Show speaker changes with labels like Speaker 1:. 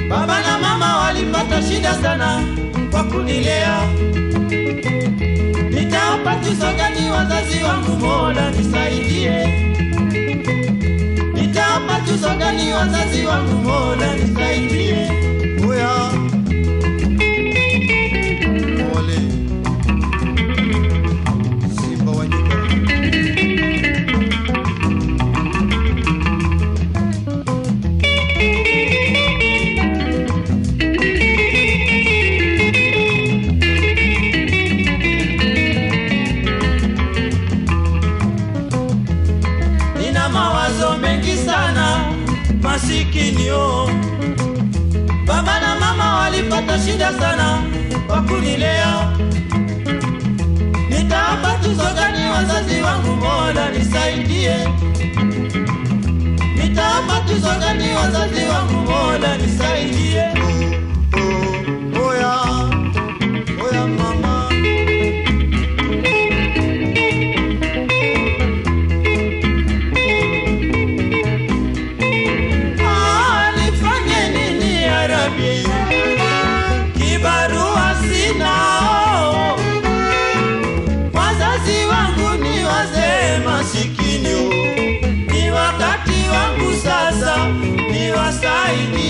Speaker 1: Baba na mama walipata shida sana kwa kunilea. Nitawapa tuzo gani wazazi wangu? Mola nisaidie. Nitawapa tuzo gani wazazi wangu? Mola nisaidie.
Speaker 2: Oya. Ole. Simba wa nyika.
Speaker 1: Nina mawazo mengi sana, masikini oh. Baba na mama walipata shida sana kwa kunilea. Nitawapa tuzo gani wazazi wangu? Mola nisaidie. Nitawapa tuzo gani wazazi wangu? Mola nisaidie.
Speaker 2: Oh, oh. Oya. Oya mama.
Speaker 1: Ah, nifanye nini ya Rabbi? Kibarua sina oh. Wazazi wangu ni wazee masikini oh. Ni wakati wangu sasa niwasaidie